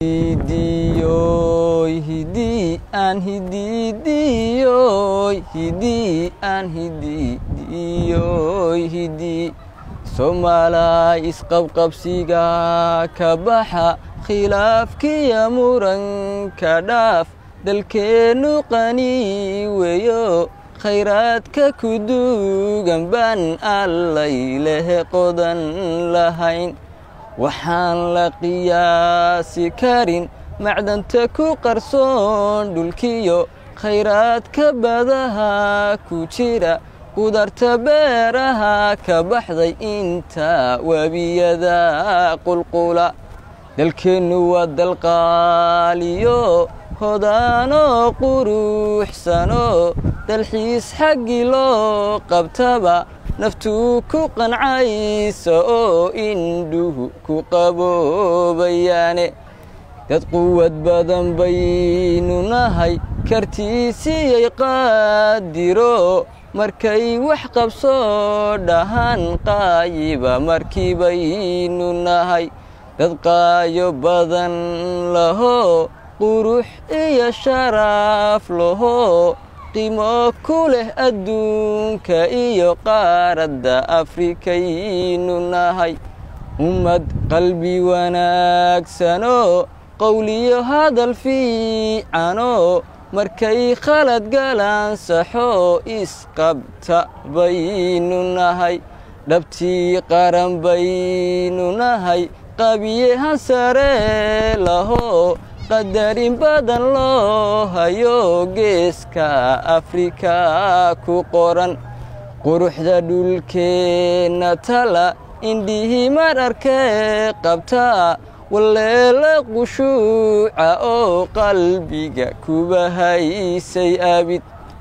hidiyoy hidii aan hididiyoy hidii aan hididiyoy hidii soomaalay isqabqabsiga ka baxa khilaafkiya muranka dhaaf dalkeennu qani weyo khayraadka ku duugan baan allay lehe qodan lahayn waxaan la qiyaasi karin macdanta ku qarsoon dhulkiyo khayraadka badaha ku jira qudarta beeraha ka baxday inta webiyada qulqula dalkeennu waa dalqaaliyo hodaanoo quruxsano dalxiis xaggii loo qabtaba naftuu ku qancaysa oo indhuhu ku qaboobayaane dad quwad badan baynu nahay kartiisiyay qaadiro markay wax qabsoo dhahan qaayiba markii baynu nahay dad qaayo badan laho qurux iyo sharaaf laho qiimo ku leh adduunka iyo qaaradda afrikaynu nahay ummad qalbi wanaagsanoo qowliyo hadal fiicanoo markay khalad galaan saxoo isqabta baynu nahay dhabtii qaran baynu nahay qabiyehan sare laho qadarin badan loo hayo geeska afrika ku qoran quruxda dhulkeenna tala indhihii mar arkee qabtaa waleela qushuuca oo qalbiga kuba haysay abid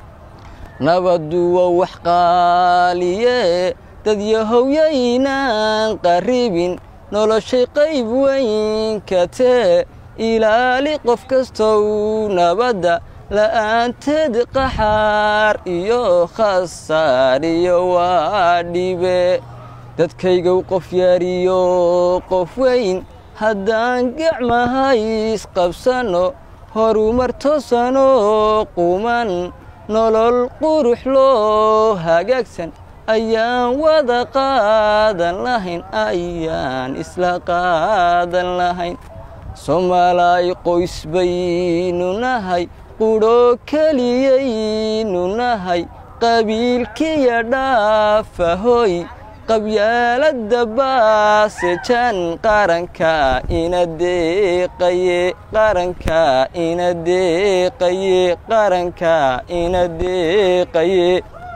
nabaddu waa wax qaaliye dad yahowyaynan qarribin noloshay qayb weyn ka tee ilaali qof kastow nabadda la'aanteed qaxaar iyo khasaar iyo waa dhibe dadkaygow qof yaariyo qof weyn haddaan gacmahays qabsanno horumar toosanoo quman nolol qurux loo hagaagsan ayaan wada qaadan lahayn ayaan isla qaadan lahayn soomaalay qoys baynu nahay qudho keliyaynu nahay qabiilkiya dhaafahoy qabyaaladda baasejan qaranka ina deeqaye qaranka ina deeqaye qaranka ina deeqaye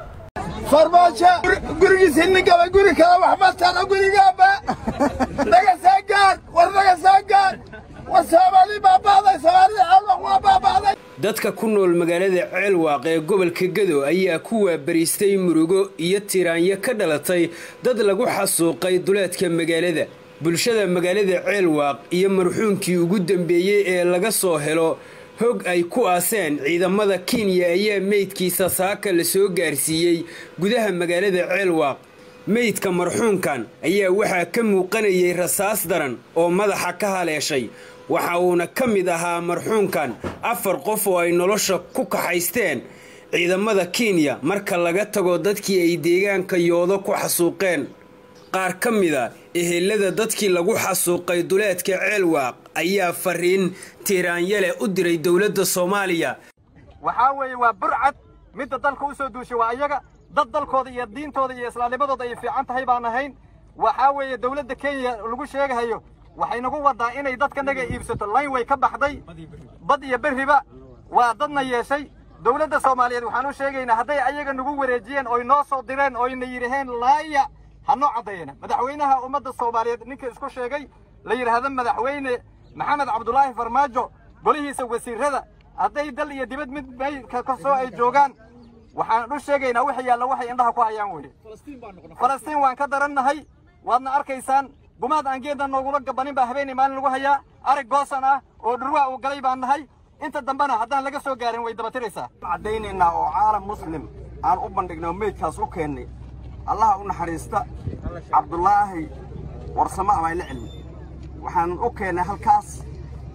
farmaajo gurigiisa ninkaba guri kale waxba tala gurigaaba naga soo gaar war naga soo gaar war soomaali baaba'day soomaalida ceelwaq waa baaba'day dadka ku nool magaalada ceelwaaq ee gobolka gado ayaa ku waabariistay murugo iyo tiraanyo ka dhalatay dad lagu xasuuqay duleedka magaalada bulshada magaalada ceelwaaq iyo marxuumkii ugu dambeeyey ee laga soo helo hog ay ku aaseen ciidamada kenya ayaa meydkiisa saaka la soo gaarsiiyey gudaha magaalada ceelwaaq meydka marxuumkan ayaa waxaa ka muuqanayay rasaas daran oo madaxa ka haleeshay waxa uuna ka mid ahaa marxuumkan afar qof oo ay nolosha ku kaxaysteen ciidamada kenya marka laga tago dadkii ay deegaanka yoodo ku xasuuqeen qaar ka mida ehelada dadkii lagu xasuuqay duleedka ceelwaaq ayaa fariin tiiraanyale u diray dowladda soomaaliya waxaa weeye waa burcad midda dalka u soo duushay waa iyaga dad dalkooda iyo diintooda iyo islaamnimadooda ay fiican tahay baan ahayn waxaa weeye dowladda kenya lagu sheegahayo waxay nagu waddaa inay dadkanaga iibsato layn way ka baxday bad iyo berriba waa dadna yeeshay dowladda soomaaliyeed waxaan u sheegaynaa hadday ayaga nagu wareejiyeen oy noo soo direen oyna yidhaheen laaya ha noo caddeeyana madaxweynaha ummadda soomaaliyeed ninka isku sheegay la yidhaahdo madaxweyne maxamed cabdulaahi farmaajo golihiisa wasiirrada hadday dal iyo dibad mid meylka kasoo ay joogaan waxaan u sheegaynaa wix yaalla waxay indhaha ku hayaan weye falastiin waan ka darannahay waadna arkaysaan gumaad aan geedna noogula gabanin baa habeenay maalin lagu hayaa arag goosan ah oo dhurwaa uu galay baan nahay inta dambena haddaan laga soo gaarin way dabatiraysaa caddaynaynaa oo caalam muslim aan u bandhignay oo meydkaas u keennay allaha u naxariista cabdulaahi warsamo amayle cilmi waxaan u keennay halkaas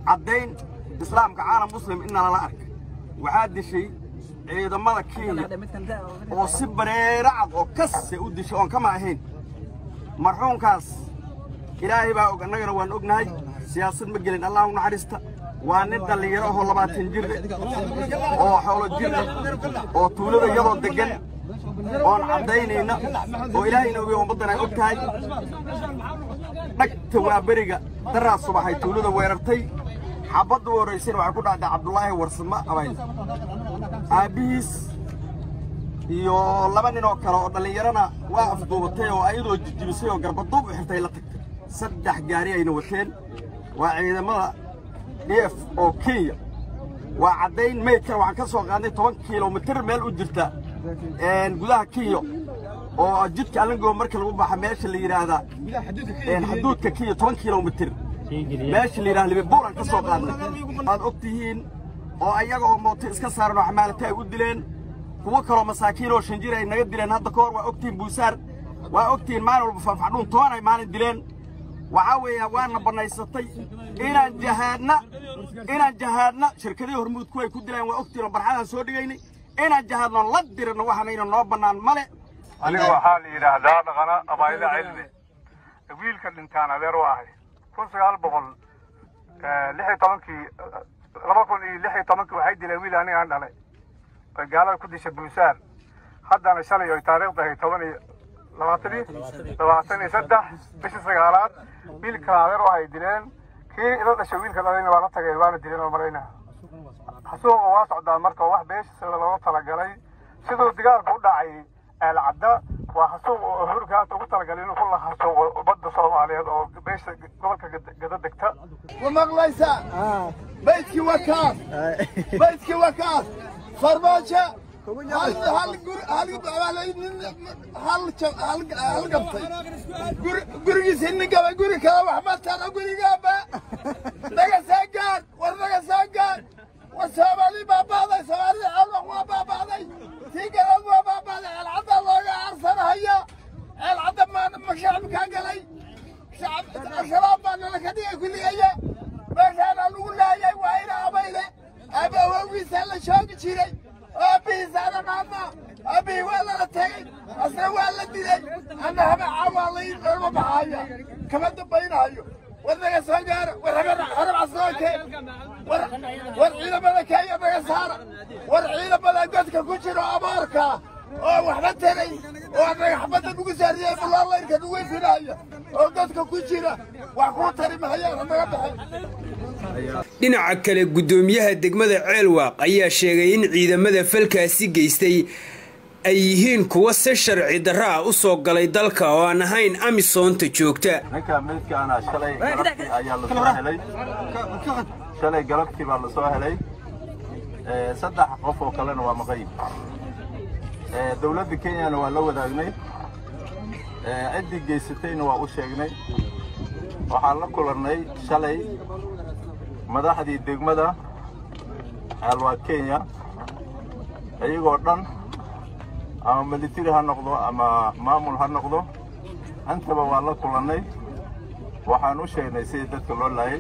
caddayn islaamka caalam muslim in nalala arka waxaa dishay ciidamada kenya oo si bareero cad oo kase u dishay oon kama ahayn marxuumkaas ilaahay baa og annagana waan ognahay siyaasad ma gelin allah u naxariista waa nin dhallinyaro ahoo labaatan jir oo xoolo jir oo tuulada iyadoo deggan oon caddaynayna oo ilaahayna ogeey ummaddan ay og tahay dhagta waa beriga daraa subaxay tuulada weerartay xabadda u horraysayna waxay ku dhacday cabdulaahi warsamo abayl aabbihiis iyo laba nin oo kale oo dhallinyarana waa afduubatay oo ayadoo jijibisay oo garbaduub u xirtay la tagtay saddex gaari ayna wateen waa ciidamada d f oo kenya waa caddayn meydkan waxaan ka soo qaadnay toban kilomitir meel u jirta gudaha kenya oo jidka alangoo marka lagu baxa meesha la yidhaahdaa xuduudka kenya toban kilomitir meesha la yidhahda libibuuran ka soo qaadnay waad og tihiin oo ayaga oo mooto iska saaran oo xamaalata ay u dileen kuwo kaloo masaakiin oo shanjir ay naga dileen hadda ka hor waa ogtihiin buusaar waa ogtihiin maalin walba faafacdhuun toban ay maalin dileen waxaa weeya waana bannaysatay inaan jahaadna inaan jahaadna shirkadihii hormuudku ay ku dileen waa ogtihiin oo barxadaan soo dhigaynay inaan jahaadno la dirino waxaanayna noo bannaan male aniga waxaa la yidhaahdaa dhaqana abaayla cilmi wiilka dhintaan adeer u ahay kun sagaal boqol lix iyo tobankii laba kun iyo lix iyo tobankii waxay dileen wiil aniga aan dhalay oy gaalada ku dishay buusaar haddana shalay oy taariikhda ahay toban iyo labaatan iyo labaatan iyo saddex bishii sagaalaad wiilkan adeer u ahay dileen kii ila dhashay wiilka dhalayna waa la tagay waana dileen oo malaynaa xasuuqa waa socdaa marka wax beeshiisa looga talagalay siduu digaalku u dhacay aalcadda waa xasuuq oo hurka haata ugu talagalay inuu ku la xasuuqo ummadda soomaaliyeed oo beesha gobolka gada degta ma maqlaysaa baydkii waa kaas baydkii waa kaas farmaajo hal hal gur hal hal hal hal gabtay gurigiisa nin gaba guri kale wax ma tara gurigaaba naga saa gaar war naga saa gaar war soomaali baabaaday soomaalida cawlaq waa baabaaday tii galood waa baabaaday ceelcadda looga aarsanahayaa ceelcadda maana ma shacabkaa galay shabaab baa nala ka dhigay kulligaya meeshaana lagu laayay waa ina abayle aaba awowgiisaa la joogi jiray aabbihiisaana maadna aabbihii waa lala tegey asna waa la dilay anna habacaa waa laylama baxaaya kama dambaynahayo war naga soo gaara war harabca soo keen war ciidamada kenya naga saara war ciidamada godka ku jiro abaarka oo waxba taray oo dhagaxbadda nugu saariyey bullaalayrka nugu ifinaya oo godka ku jira wax kuu tari mahayaan naga baxay dhinaca kale guddoomiyaha degmada ceelwaaq ayaa sheegay in ciidamada falkaasi geystay ay yihiin kuwa si sharci darra ah u soo galay dalka oo aan ahayn amisoonta joogta ninka meydkaana shalay galabtii ayaa la soo helay shalay galabtii baa la soo helay saddex qof oo kalena waa maqayib dowladda kenyana waa la wadaagnay ciddii geysatayna waa u sheegnay waxaan la kulannay shalay madaxdii degmada ceelwaa kenya iyagoo dhan ama militari ha noqdo ama maamul ha noqdo intaba waa la kulannay waxaan u sheegnay sidii dadka loo laayay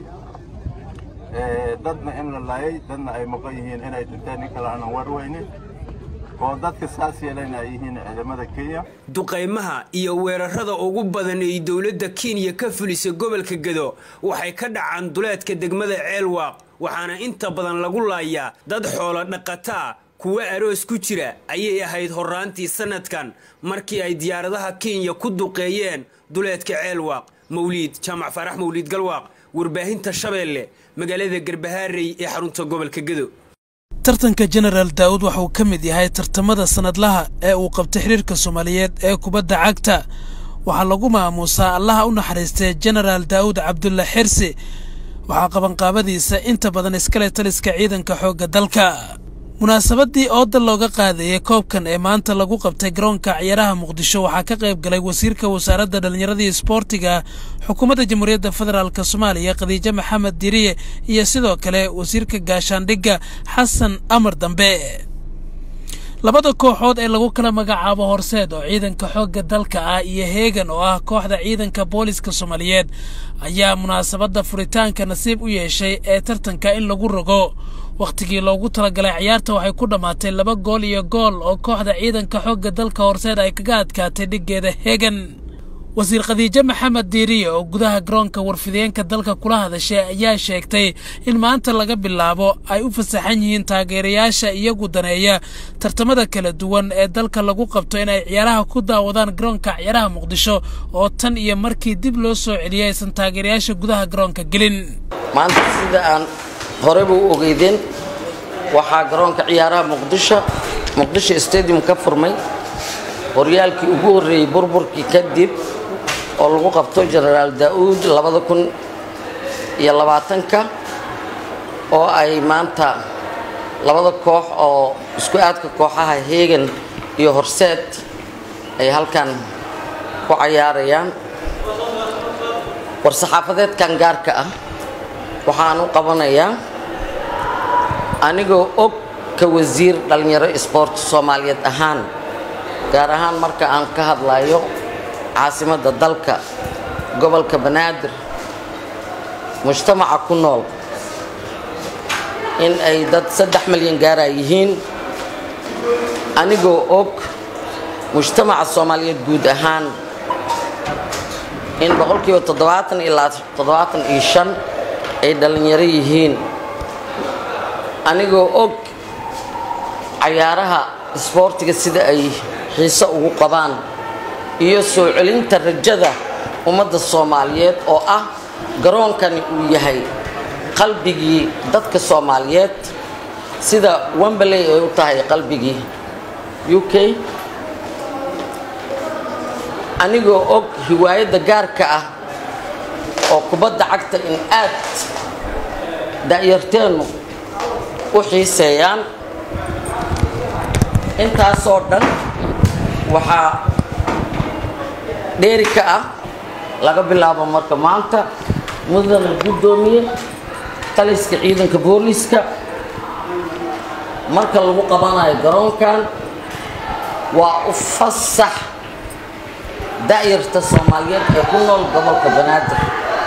dadna in la laayay dadna ay maqan yihiin inay dhinteen nin kale aanan warweynin oo dadka saas yeelayna ay yihiin ciidamada kenya duqaymaha iyo weerarada ugu badan ay dowladda kenya ka fulisay gobolka gado waxay ka dhacaan duleedka degmada ceelwaaq waxaana inta badan lagu laayaa dad xoolo dhaqataa kuwa aroos ku jira ayay ahayd horraantii sannadkan markii ay diyaaradaha kenya ku duqeeyeen duleedka ceelwaaq mawliid jaamac faarax mawliid galwaaq warbaahinta shabeelle magaalada garbahaarey ee xarunta gobolka gado tartanka jenaraal daa'uud waxa uu ka mid yahay tartamada sannadlaha ee uu qabtay xiriirka soomaaliyeed ee kubadda cagta waxaa lagu maamuusaa allaha u naxariistay jenaraal daa'uud cabdulla xirsi waxaa qabanqaabadiisa inta badan iskale taliska ciidanka xoogga dalka munaasabadii ooda looga qaadayay koobkan ee maanta lagu qabtay garoonka ciyaaraha muqdisho waxaa ka qayb galay wasiirka wasaaradda dhallinyaradii isboortiga xukuumadda jamhuuriyadda federaalk soomaaliya khadiijo maxamed diriye iyo sidoo kale wasiirka gaashaandhigga xasan amar dambe labada kooxood ee lagu kala magacaabo horseed oo ciidanka xoogga dalka ah iyo heegan oo ah kooxda ciidanka booliska soomaaliyeed ayaa munaasabadda furitaanka nasiib u yeeshay ee tartanka in lagu rogo wakhtigii loogu talagalay ciyaarta waxay ku dhammaatay laba gool iyo gool oo kooxda ciidanka xoogga dalka horseed ay kaga adkaatay dhiggeeda heegan wasiir khadiijo maxamed diiriye oo gudaha garoonka warfideenka dalka kula hadashay ayaa sheegtay in maanta laga bilaabo ay u fasaxan yihiin taageerayaasha iyagu daneeya tartamada kala duwan ee dalka lagu qabto in ay ciyaaraha ku daawadaan garoonka ciyaaraha muqdisho oo tan iyo markii dib loo soo celiyay aysan taageerayaasha gudaha garoonka gelin maanta sida aan horeyba u ogeydeen waxaa garoonka ciyaaraha muqdisho muqdisho stadium ka furmay horyaalkii ugu horreeyey burburkii kadib oo lagu qabto genaraal daa'uud labada kun iyo labaatanka oo ay maanta labada koox oo isku aadka kooxaha heegan iyo horseed ay halkan ku cayaarayaan war-saxaafadeedkan gaarka ah waxaan u qabanayaa anigoo og ka wasiir dhallinyaro isboort soomaaliyeed ahaan gaar ahaan marka aan ka hadlayo caasimadda dalka gobolka banaadir mujtamaca ku nool in ay dad saddex milyan gaara yihiin anigoo og mujtamaca soomaaliyeed guud ahaan in boqolkiiba toddobaatan ilaa toddobaatan iyo shan ay dhallinyaro yihiin anigoo og cayaaraha isboortiga sida ay xiise ugu qabaan iyo soo celinta rajada ummadda soomaaliyeed oo ah garoonkani uu yahay qalbigii dadka soomaaliyeed sida wemberley ay u tahay qalbigii u k anigoo og hiwaayadda gaarka ah oo kubadda cagta in aad da'yarteennu u xiiseeyaan intaasoo dhan waxaa dheeri ka ah laga bilaabo marka maanta mudana guddoomiye taliska ciidanka booliiska marka lagu qabanayo garoonkan waa u fasax da'yarta soomaaliyeed ee ku nool gobolka banaadir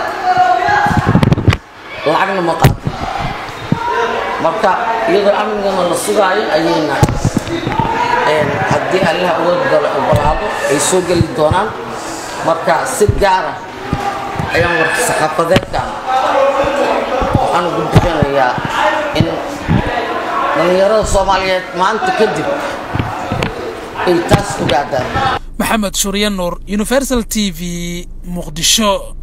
lacagna ma qaato marka iyadoo amnigana la sugaayo ayayna haddii allaha uga ogolaado ay soo geli doonaan marka si gaara ayaan warka saxaafadeedkan waxaan ugu bixinayaa in dhallinyarada soomaaliyeed maanta kadib ay taas ogaadaan maxamed shurya nuur universal t v muqdisho